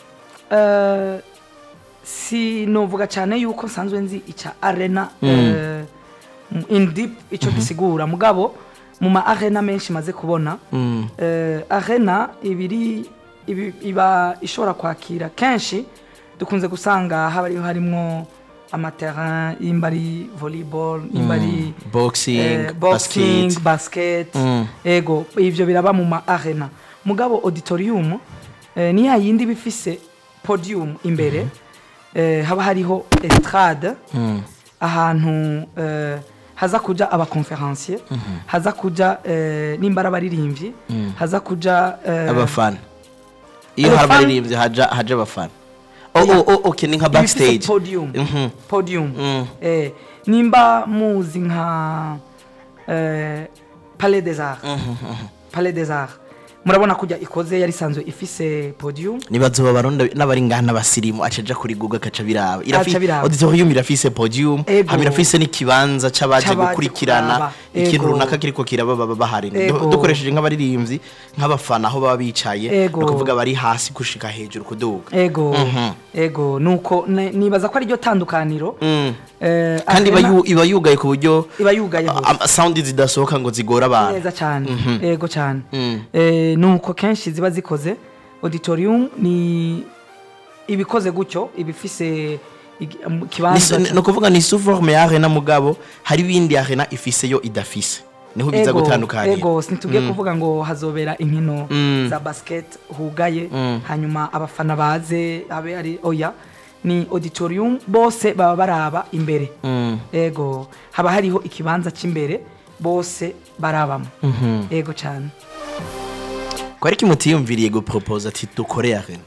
Eh, si novuga cyane yuko nsanzwe nzi icya arena eh, in deep icyo gisigura mugabo mu ma arena menshi maze kubona Mm. eh, arena ibiri ibi- iba ishobora kwakira kenshi dukunze gusanga haba hariho harimwo amaterrain imba ari volleyball imba ari boxing eh, boxing basket basket Mm. ego ivyo biraba mu ma arena mugabo auditorium eh, ni ya yindi bifise podium imbere eh, haba hariho estrade Mm. ahantu eh, haza kuja abakonferansiye haza kuja eh, nimba ari abaririmbyi haza kuja eh, abafana iyo Abafana- hari abaririmbyi haja haja abafana oh, Oya. oh, oh, okay ni nka ibifise backstage podium Mhm. podium Mm. eh, nimba muzi nka eh, palais des arts palais des arts murabona kujya ikoze yari isanzwe ifise podium nibazoba baronda n'abari ngaha n'abasirimu acaja kuri google akaca biraba Aca biraba. auditorium irafise podium Ego. hama irafise n'ikibanza c'abaje C'abaje gukurikirana kuraba. ikintu Ego. runaka kiriko kiraba baba bahari Ego. Du- dukoresheje nk'abaririmbyi nk'abafana aho baba bicaye Ego. ni ukuvuga bari hasi gushika hejuru kuduga ego Mhm. ego nuko ne- nibaza ko ari ryo tandukaniro Mm. eh, kandi iba Arena yu- iba yugaye ku buryo iba yugaye hose. a- a- sound zidasohoka ngo zigore abantu neza cyane ego cyane Mm. Eh, nuko kenshi ziba zikoze auditorium ni ibikoze gutyo ibifise igi- mu- kibanza Ni- ni ukuvuga ni suforme ya arena mugabo hari ibindi arena ifise yo idafise niho biza Ego, gutandukanira ego ntitugiye kuvuga ngo hazobera inkino Mm. za basket hugaye Mm. hanyuma abafana baze habe ari oya ni auditorium bose baba baraba imbere Mm. ego haba hariho ikibanza cy'imbere bose barabamo Mhm. ego cyane ko ariko mutiyumviriye gupropose ati dukore arena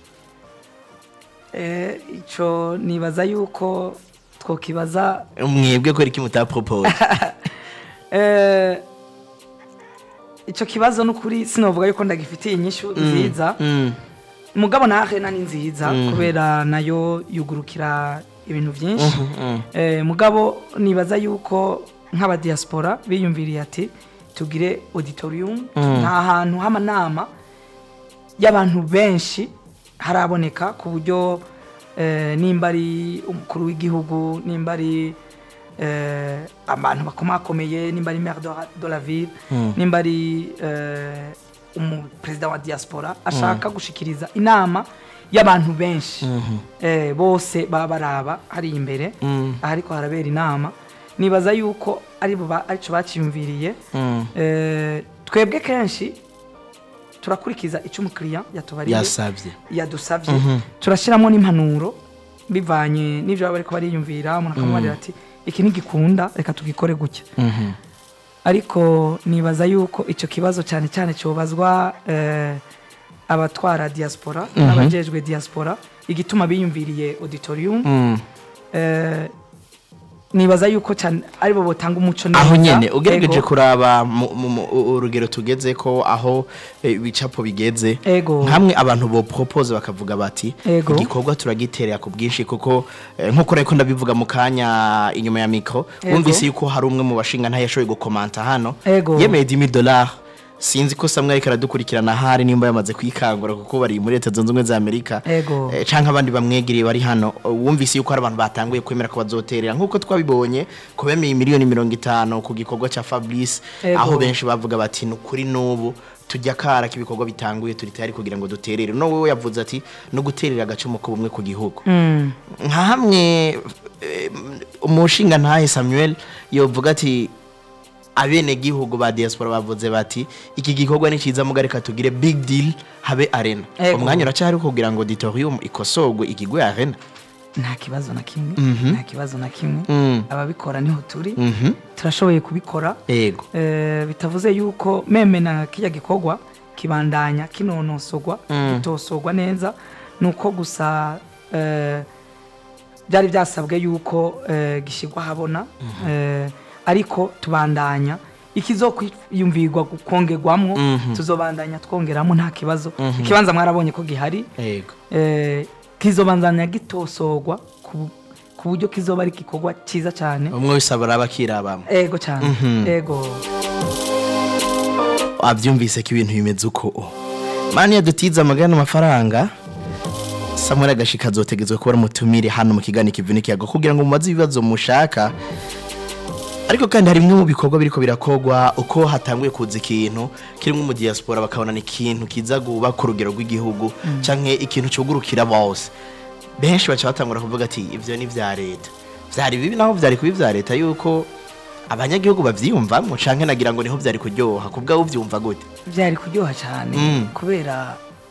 Eh, ico nibaza yuko twokibaza mwebwe ko ariko mutapropose eh, ico kibazo n'ukuri sinovuga yuko ndagifitiye inyishu nziza Mm. mugabo na arena ni nziza kubera nayo yugurukira ibintu byinshi mm. eh, mugabo nibaza yuko nk'abadiaspora biyumviriye ati tugire auditorium nta hantu h'amanama y'abantu benshi haraboneka ku buryo eh, nimba ari umukuru w'igihugu nimba ari eh, abantu bakomakomeye nimba ari maire de la- de la ville nimba ari eh, umuperezida wa diaspora ashaka gushikiriza inama y'abantu benshi eh, bose baba baraba hari imbere ahariko harabera inama nibaza yuko ari bo ba- arico baciyumviriye Mm. eh, twebwe kenshi turakurikiza icyo umukiriya yatubariye yasabye yadusabye turashyiramo n'impanuro bivanye n'ibyo baba bariko bariyumvira umuntu akamubarira ati iki ntigikunda reka tugikore gutya Mhm. ariko nibaza yuko icyo kibazo cyane cyane cyobazwa eh, abatwara diaspora n'abajejwe diaspora igituma biyumviriye auditorium Mm. eh, nibaza yuko cyane aribo botanga umuco aho nyene ugerageje Ego. kuraba mu- mu- mu- urugero tugeze ko aho eh, ibicapo bigeze Ego. hamwe abantu bo propose bakavuga bati Ego. igikorwa turagiterera ku bwinshi kuko eh, nkuko reko ndabivuga mu kanya inyuma ya mikro Ego. wumvise yuko hari umwe mu bashinga ntayashoboye gukomanta hano Ego. yemeye 10000 dollars sinzi ko samwe ariko aradukurikirana hari nimba yamaze kwikangura kuko bari muri leta zunze ubumwe za amerika Ego. Eh, canke abandi bamwegereye bari hano uh, wumvise yuko hari abantu batanguye kwemera ko bazoterera nk'uko twabibonye ko bemeye miliyoni mirongo itanu ku gikorwa ca fabrice Ego. aho benshi bavuga bati ni ukuri n'ubu tujya kara k'ibikorwa bitanguye turi tayari kugira ngo duterere no wewe yavuze ati no guterera agacumu k'ubumwe ku gihugu Mm. nka hamwe eh, umushinga ntahe samuel yovuga ati abenegihugu ba diaspora bavuze bati iki gikorwa ni cyiza muga reka tugire big deal habe arena Ego. umwanya uracyari kugira ngo auditorium ikosogwe igigwe arena nta kibazo na kimwe Mhm. nta kibazo na kimwe Mm. ababikora niho turi Mhm. turashoboye kubikora ego Eh, bitavuze yuko meme na kijya gikorwa kibandanya kinonosogwa Mm. kitosogwa neza nuko gusa eh, byari byasabwe yuko eh, gishyirwa ahabona eh, ariko tubandanya ikizokwiyumvirwa kongerwamwo Mhm. tuzobandanya twongeramo nta kibazo ikibanza mwarabonye ko gihari ego eh, kizobandanya gitosogwa ku ku buryo kizoba ari igikorwa cyiza cyane umwe wese abara bakirabamo ego cyane Mhm. ego wabyumvise ko ibintu bimeze uko mani yadutiza amagana amafaranga samuel agashika azotegetswe kuba mutumire hano mu kiganiro kivunikiyago kugira ngo mumaze ibibazo mushaka ariko kandi hari bimwe mu bikorwa biriko birakogwa uko hatanguye kuza ikintu kirimo mu diaspora bakabona ni ikintu kiza guba ku rugero rw'igihugu canke ikintu cugurukira bose benshi baca batangura kuvuga ati ivyo ni vya leta vyari bibi naho vyari kuba ivya leta yuko abanyagihugu bavyiyumvamwo canke nagira ngo niho vyari kuryoha kubwaho uvyumva gute byari kuryoha cyane Mm. kubera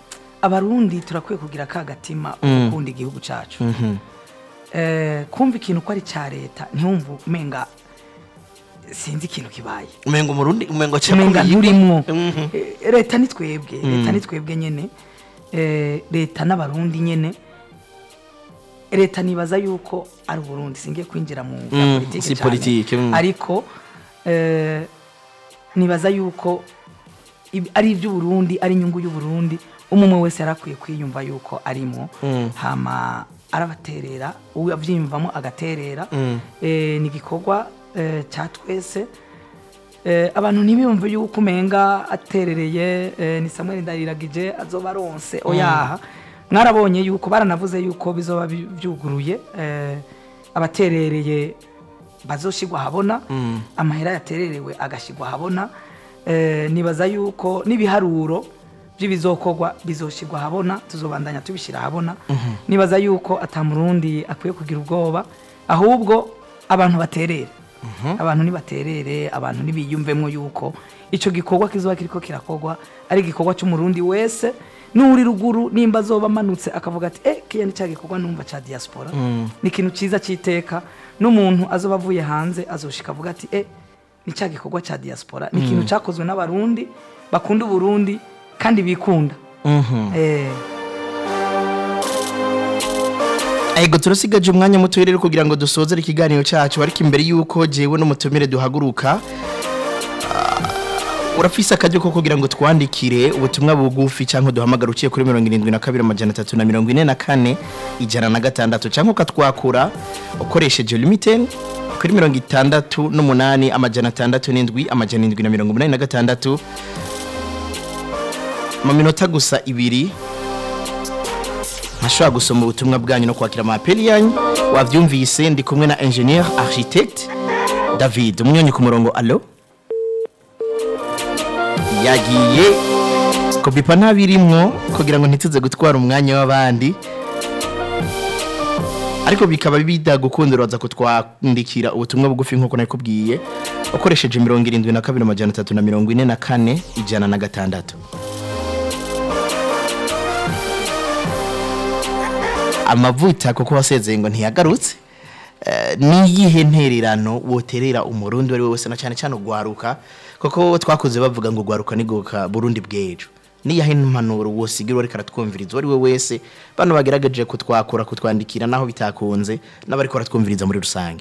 abarundi turakwiye kugira ka gatima Mm. gukunda igihugu cyacu Mhm. Eh, kumva ikintu ko ari cya leta ntiwumve umenga sinzi ikintu kibaye umengo umurundi umengo umenga nturimwo Mhm. Eh, leta ni twebwe leta ni twebwe nyene Eh, leta n'abarundi nyene leta nibaza yuko ari uburundi singiye kwinjira mu bya Mm, politike si cyane. politike, mm. ariko eh, nibaza yuko ib- ari iby'uburundi ari inyungu y'uburundi umwe umwe wese yarakwiye kwiyumva yuko arimo Mm. hama arabaterera uwabyiyumvamo agaterera Mm. Eh, ni igikorwa eh, cya twese Eh, abantu ntibiyumve yuko umenga aterereye eh, ni samuel ndariragije azoba aronse oyaha mwarabonye yuko baranavuze yuko bizoba bi- byuguruye eh, abaterereye bazoshigwa habona Mm. amahera yatererewe agashigwa habona eh, nibaza yuko n'ibiharuro by'ibizokorwa bizoshigwa habona tuzobandanya tubishyira habona nibaza yuko atamurundi akwiye kugira ubwoba ahubwo abantu baterere abantu nibaterere abantu nibiyumvemo yuko icyo gikorwa kizoba kiriko kirakorwa ari igikorwa cy'umurundi wese n'uri ruguru nimba azoba amanutse akavuga ati eh kiya ni cya gikorwa numva cya diaspora ni ikintu cyiza cy'iteka n'umuntu azoba avuye hanze azoshika avuga ati eh ni cya gikorwa cya diaspora ni ikintu cyakozwe n'abarundi bakunda uburundi kandi bikunda Mhm. eh, Ego turasigaje umwanya muto rero kugira ngo dusozere ikiganiro cyacu ariko imbere yuko jewe n'umutumire duhaguruka ah, urafise akaryo ko kugira ngo twandikire ubutumwa bugufi cyangwa duhamagara uciye kuri mirongo irindwi na kabiri amajana atatu na mirongo ine na kane ijana na gatandatu cyangwa ukatwakura ukoresheje limiteni kuri mirongo itandatu n'umunani amajana atandatu n'indwi amajana indwi na mirongo umunani na gatandatu mu minota gusa ibiri ntashobora gusoma ubutumwa bwanyu no kwakira amapeli yanyu wabyumvise ndi kumwe na engineer architect david umunyonyi ku murongo alo yagiye kopipa ntabirimwo kugira ngo ntituze gutwara umwanya w'abandi ariko bikaba bida gukundira waza kutwandikira ubutumwa bugufi nk'uko nakubwiye ukoresheje mirongo irindwi na kabiri amajana atatu na mirongo ine na kane ijana na gatandatu amavuta kuko wasezeye ngo ntiyagarutse Eh, niyihe ntererano woterera umurundi uwo ari we wese na cyane cyane ugwaruka kuko twakoze bavuga ngo ugwaruka nigoka burundi bw'ejo niyahe impanuro wosigira ariko aratwumviriza uwo ari we wese bano bagerageje kutwakura kutwandikira naho bitakunze n'abari baratwumviriza muri rusange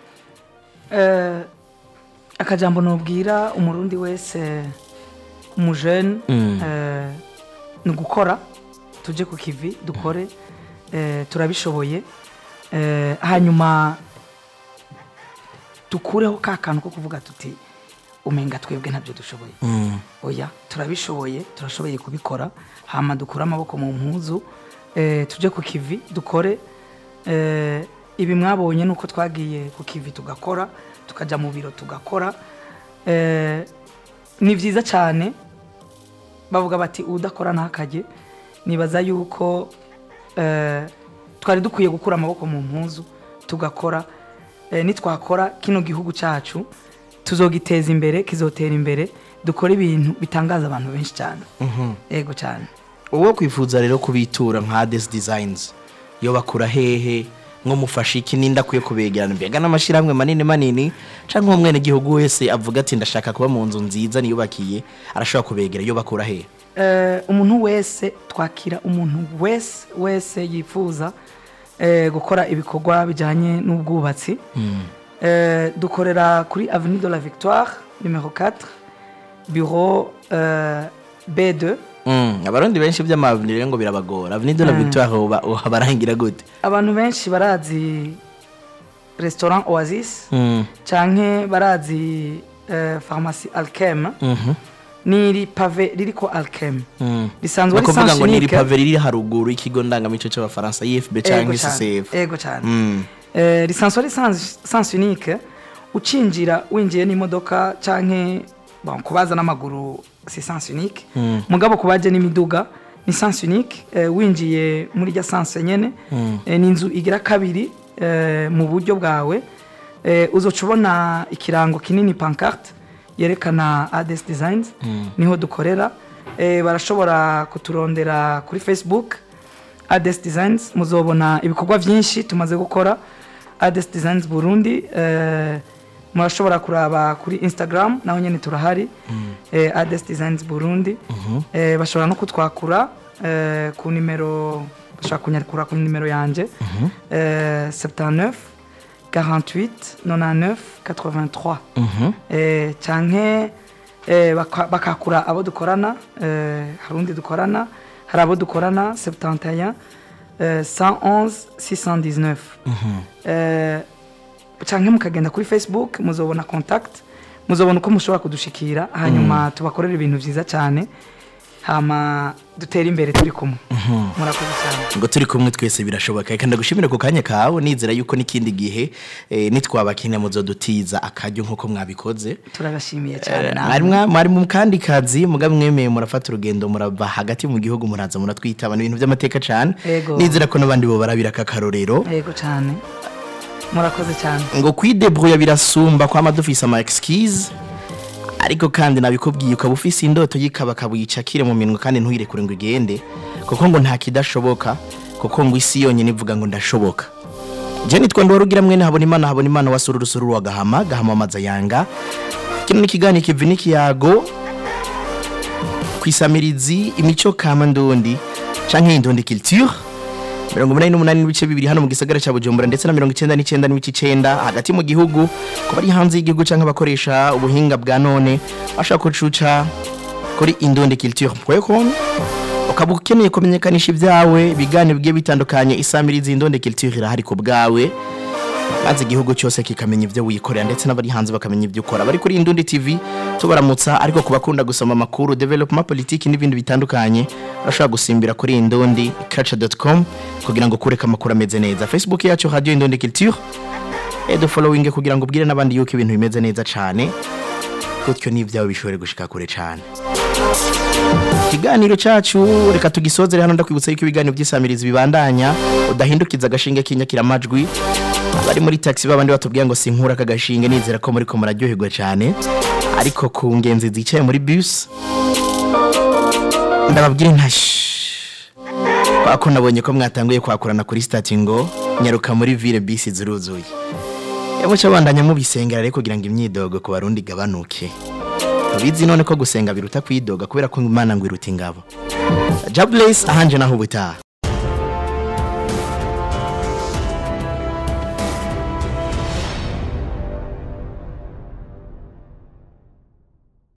Eh, akajambo nubwira umurundi wese umujene Mm. eh, ni ugukora tujye ku kivi dukore eh, turabishoboye Eh, hanyuma dukureho ka kantu ko kuvuga tuti umenga twebwe ntabyo dushoboye Mm. oya turabishoboye turashoboye kubikora hama dukure amaboko mu mpuzu eh, tujye ku kivi dukore eh, ibi mwabonye nuko twagiye ku kivi tugakora tukajya mu biro tugakora eh, ni byiza cyane bavuga bati udakora ntakajye nibaza yuko eh, twari dukwiye gukura amaboko mu mpuzu tugakora eh, nitwakora kino gihugu cyacu tuzogiteza imbere kizotera imbere dukora ibintu bitangaza abantu benshi cyane yego cyane uwo kwifuza rero kubitura nka Hades Designs yo bakura hehe nko mufasha iki ninda kwiye kubegerana mbega n'amashyirahamwe manini manini cyangwa umwene gihugu wese avuga ati ndashaka kuba mu nzu nziza niyubakiye arashobora kubegera yo bakura hehe Eh, umuntu wese twakira umuntu wese wese yifuza eh, gukora ibikorwa bijyanye n'ubwubatsi Eh, dukorera kuri avenue de la victoire numero 4 bureau eh, b2 Mm, abarundi benshi by'amavuniro rero ngo birabagora avenue de la victoire uba uhabarangira gute abantu benshi barazi restaurant oasis Mm, canke barazi eh, pharmacie alkem mhm, n'iri pave ririko alkem mm. risanzwe Ni ari ukuvuga ngo ni Sansunique. ripave riri haruguru y'ikigo ndangamico cy'abafaransa ifb Ego cyangwa cyane, ccf ego cyane Mm. Eh, lisansi ari sans unique ucinjira winjiye n'imodoka canke bon, kubaza n'amaguru si sans unique Mm. mugabo kubaje n'imiduga ni sans unique eh, winjiye muri rya sans nyene Mm. eh, ni inzu igira kabiri eh, mu buryo bwawe eh, uzoca ubona ikirango kinini pancarte yerekana Ades Designs niho dukorera eh, barashobora kuturondera kuri facebook ades designs muzobona ibikorwa byinshi tumaze gukora ades designs burundi eh, murashobora kuraba kuri instagram naho nyine turahari eh, ades designs burundi eh, bashobora no kutwakura eh, ku nimero bashobora kunyakura ku nimero yanjye eh, 79 48 99 83 eh, canke eh, baka- bakakura abo dukorana eh, hari undi dukorana hari abo dukorana 71 eh, 111 619 eh, canke mukagenda kuri facebook muzobona contact muzobona uko mushobora kudushikira hanyuma tubakorera ibintu vyiza cyane hama dutere imbere turi kumwe murakoze cyane ngo turi kumwe twese birashoboka reka ndagushimire ku kanya kawe nizera yuko n'ikindi gihe eh, nitwabakina muzodutiza akaryo nk'uko mwabikoze turabashimiye cyane Eh, namwe. mwari mwa- mwari mu kandi kazi muga mwemeye murafata urugendo murava hagati mu gihugu muraza muratwitaba ni ibintu by'amateka cyane Ego. nizera ko n'abandi bo barabira aka karorero yego cyane murakoze cyane ngo kwidebrouya birasumba kwama dufise ama excuse ariko kandi nabikubwiye ukaba ufise indoto yikaba kabuyicakire mu minwe kandi ntuyirekure ngo igende kuko ngo nta kidashoboka kuko ngo isi yonyine ivuga ngo ndashoboka je nitwa ndwarugira mwene habona imana habona imana wasura urusuru wa gahama gahama amaza yanga kino n'ikiganiro kivi n'ikiyago kwisamirizi imico kama ndundi canke indundi culture mirongo umunani n'umunani n'ibice bibiri hano mu gisagara cya bujumbura ndetse na mirongo icyenda n'icyenda n'ibice icyenda hagati mu gihugu ku bari hanze y'igihugu cyangwa abakoresha ubuhinga bwa none bashaka kucuca kuri indundi culture com ukaba ukeneye kumenyekanisha ibyawe ibiganiro bigiye bitandukanye isamirizi indundi culture irahari ku bwawe maze igihugu cyose kikamenya ibyo wikorera ndetse n'abari hanze bakamenya ibyo ukora bari kuri indundi tv tubaramutsa ariko ku bakunda gusoma amakuru development politiki n'ibindi bitandukanye urashobora gusimbira kuri indundi culture.com kugira ngo kureka amakuru ameze neza facebook yacu radio indundi culture edo following kugira ngo ubwire n'abandi yuko ibintu bimeze neza cyane gutyo n'ibyawe bishobore gushika kure cyane ikiganiro cyacu reka tugisozere hano ndakwibutsa yuko ibiganiro by'isamirizi bibandanya udahindukiza agashinge k'inyakiramajwi abari muri taxi babandi batubwira ngo sinkura aka gashinge nizera ko muri ko muraryoherwa cyane ariko ku ngenzi zicaye muri bus ndababwire nta shh. kwa ko nabonye ko mwatanguye kwakurana kuri stati ngo nyaruka muri ville bisi ziruzuye muca bandanya mubisengera rero kugira ngo imyidogo ku barundi igabanuke ubizi none ko gusenga biruta kwidoga kubera ko imana ngo iruta ingabo jabless ahanje naho ubutaha